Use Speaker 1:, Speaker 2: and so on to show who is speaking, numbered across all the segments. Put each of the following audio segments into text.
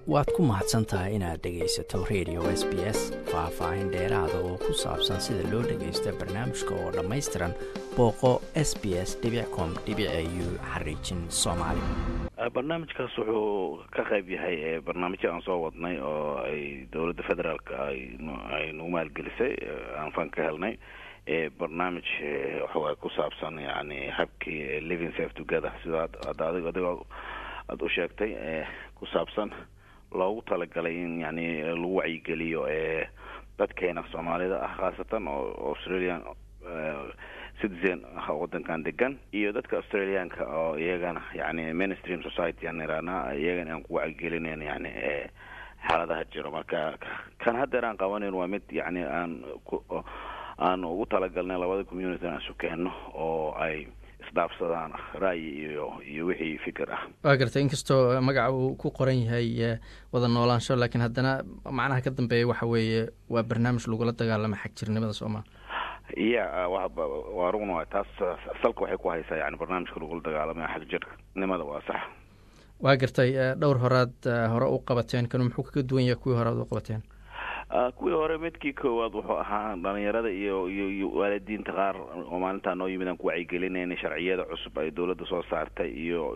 Speaker 1: waad ku mahadsan tahay inaad dhegaysato radio s b s faah-faahin dheeraada oo ku saabsan sida loo dhagaysto barnaamijka oo dhammaystiran booqo s b s com u xariijin soomaali
Speaker 2: barnaamijkaas wuxuu ka qayb yahay barnaamijyo aan soo wadnay oo ay dowladda federaalk ay nagu maalgelisay aan fan ka helnay barnaamij waxawaay ku saabsan yani habkii living safe together sida hadda adig adigoo aada u sheegtay ku saabsan loogu talagalay in yani lagu wacyigeliyo dadkeena soomaalida ah khaasatan oo australian citizen ah wadankan degan iyo dadka australiaanka oo iyagana yani mainstream society aan iraana iyagana aan ku wacyigelinayn yani xaaladaha jiro marka kan haddeer aan qabanayn waa mid yani aan aan ugu talagalnay labada community aan isu keenno oo ay isdhaafsadaan ra'yi iyo iyo wixii fikir ah
Speaker 1: waa gartay inkastoo magaca uu ku qoran yahay wada noolaansho laakiin haddana macnaha ka dambeeya waxa weeye waa barnaamij lagula dagaalamo xagjirnimada soomaa
Speaker 2: ya waa rugna waay taas salka waxay ku haysaa yani barnaamijka lagula dagaalamaya xagjirnimada waa sax
Speaker 1: waa gartay dhowr horaad hore u qabateen kanu muxuu kaga duwan yahay kuwii hore ad u qabateen
Speaker 2: kuwii hore midkii koowaad wuxuu ahaa dhalinyarada iyo iyo iyo waalidiinta qaar oo maalintaa noo yimid aan ku wacyigelinayna sharciyada cusub ay dowladda soo saartay iyo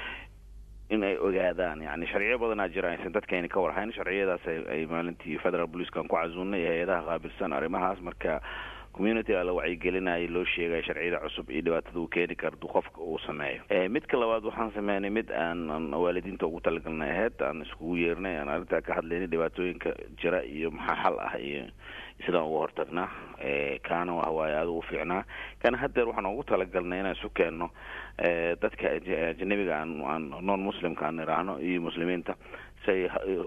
Speaker 2: in ay ogaadaan yani sharciyo badanaa jira aysan dadkayna ka warhayn sharciyadaas ay maalintii federal policekan ku casuunay hay-adaha qaabilsan arrimahaas marka community-a la wacyigelinaya loo sheegaya sharciyada cusub iyo dhibaatada uu keeni kardu qofka uu sameeyo midka labaad waxaan sameynay mid aan waalidiinta ugu talagalnay aheyd aan iskugu yeernay aan arrintaa ka hadlaynay dhibaatooyinka jira iyo maxaa xal ah iyo sidaan uga hortagnaa kaana wahawaaye aada ugu fiicnaa kana haddeer waxaan ugu talagalnay inaan isu keenno dadka ajanabiga aan aan non muslimka aan iraahno iyo muslimiinta si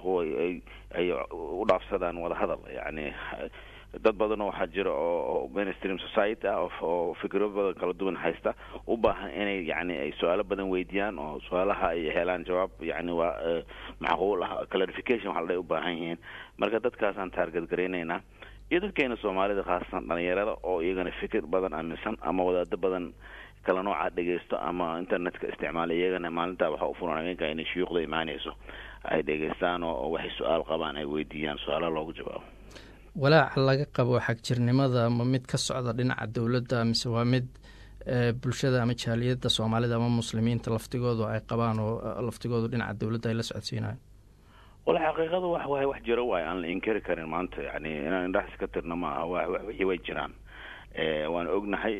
Speaker 2: ay ay u dhaafsadaan wada hadal yani dad badanoo waxaa jira oo mainstream society ah oo fikro badan kala duwan haysta u baahan inay yani ay su-aalo badan weydiiyaan oo su-aalaha ay helaan jawaab yani waa macquul ah clarification waxa la u baahan yihiin marka dadkaasaan taarget garaynaynaa iyo dadkeena soomaalida khaasatan dhalinyarada oo iyagana fikir badan aaminsan ama wadaado badan kala noocaa dhegeysto ama internetka isticmaala iyagana maalintaa waxaa ufuran habeenka inay shuyuukhda imaanayso ay dhegeystaan oo waxay su-aal qabaan ay weydiiyaan su-aalaha loogu jawaabo
Speaker 1: walaaca laga qabo xagjirnimada ma mid ka socda dhinaca dowladda mise waa mid bulshada ama jaaliyadda soomaalida ama muslimiinta laftigoodu ay qabaan oo laftigoodu dhinaca dowladda ay la socodsiinayan
Speaker 2: wala xaqiiqada wax waay wax jiro waay aan la inkari karin maanta yani inaan indhaxas ka tirno maaha wa wixii way jiraan waan ognahay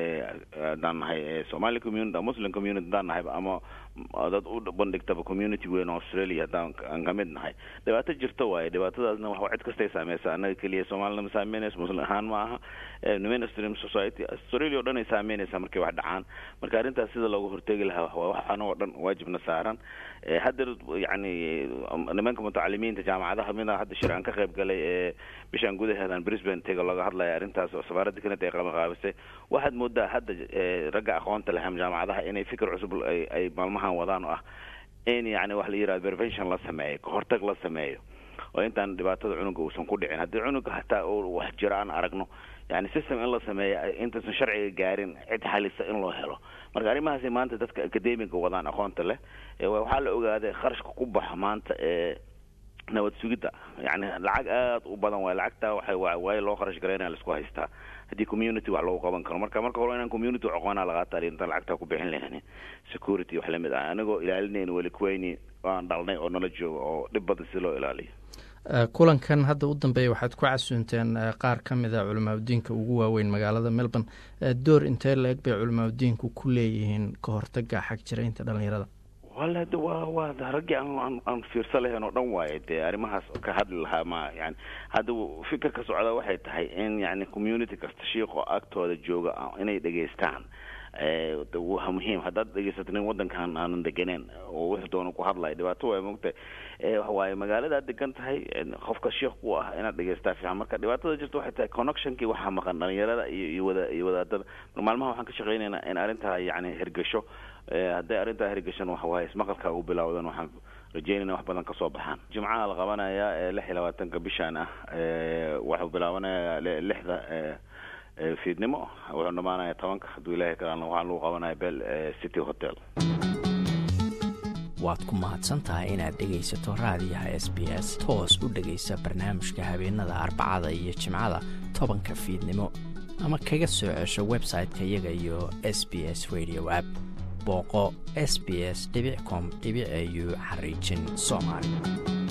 Speaker 2: haddaan nahay somali community muslim community haddaan nahay ama dad u bandhigtaba community weyn oo australia haddaan aan kamid nahay dhibaato jirto waaye dhibaatadaasna wa cid kastay saameysa annaga keliya soomaalina ma saameynaysa muslim ahaan ma aha mainstream society australia o dhan ay saameynaysaa markay wax dhacaan marka arrintaas sida looga hortegi lahaa waa wax anagoo dhan waajibna saaran haddeer yani nimanka mutacalimiinta jaamacadaha mida hadda shir aan ka qayb galay ee bishaan gudaheedan brisbane tega looga hadlaya arrintaas oo safaaradda kanada ay qabanqaabisay waxaad moodaa hadda ragga aqoonta leh jaamacadaha inay fikir cusub ay maalmahan wadaan oo ah in yani wax la yihahdo prevention la sameeyo kahortag la sameeyo oo intaan dhibaatada cunuga uusan ku dhicin haddii cunuga hataa wax jiro aan aragno yani system in la sameeya intaysan sharciga gaarin cid xalisa in loo helo marka arrimahaasi maanta dadka academiga wadaan aqoonta leh waxaa la ogaaday kharashka ku baxa maanta ee nabad sugidda yani lacag aada u badan waay lacagtaa waxa waayo loo kharash garaynaya laisku haystaa haddii community wax lagu qaban karo marka marka hore inaan community aqoonaa laqaata intaan lacagtaa ku bixin lahayn security wax lamid ah anigoo ilaalinayn weli kuweyni aan dhalnay oo nala jooga oo dhib badan si loo ilaaliyo
Speaker 1: kulankan hadda u dambeeya waxaad ku casuunteen qaar ka mid a culimaadudiinka ugu waaweyn magaalada melbourne door intee la-eg bay culimaadudiinku ku leeyihiin ka hortaga xagjiraynta dhalinyarada
Speaker 2: wala de wa waa raggii aan aan fiirsa lahayn oo dhan waaye dee arrimahaas ka hadli lahaa ma yani hadda fikir ka socda waxay tahay in yani community kasta shiiqo agtooda jooga inay dhegeystaan waa muhiim haddaad dhegeysato nin wadankan aanan deganeen oo wixii doona ku hadlaya dhibaato waay mogtahay waxawaaye magaaladaad degan tahay qofka sheikh ku ah inaad dhegeystaa fiican marka dhibaatada jirta waxay tahay connectionkii waxaa maqan dhalinyarada iyo iyo wada iyo wadaadada maalmaha waxaan ka shaqeynaynaa in arrintaa yani hirgasho hadday arrintaa hirgashan waxawaaye ismaqalka ugu bilawdan waxaan rajeynayna wax badan kasoo baxaan jimcaha la qabanayaa ee lix iyo labaatanka bishaan ah waxuu bilaabanayaa lixda fiidnimo wuxuu dhamaanaya tobanka hadduu ilahay kalaan waxaa lagu qabanaya bel city hotel
Speaker 1: waad ku mahadsan tahay inaad dhegaysato raadiyaha s b s toos u dhegaysa barnaamijka habeenada arbacada iyo jimcada tobanka fiidnimo ama kaga soo cesho website-ka iyaga iyo s b s radio app booqo s b s com au xariijin soomaali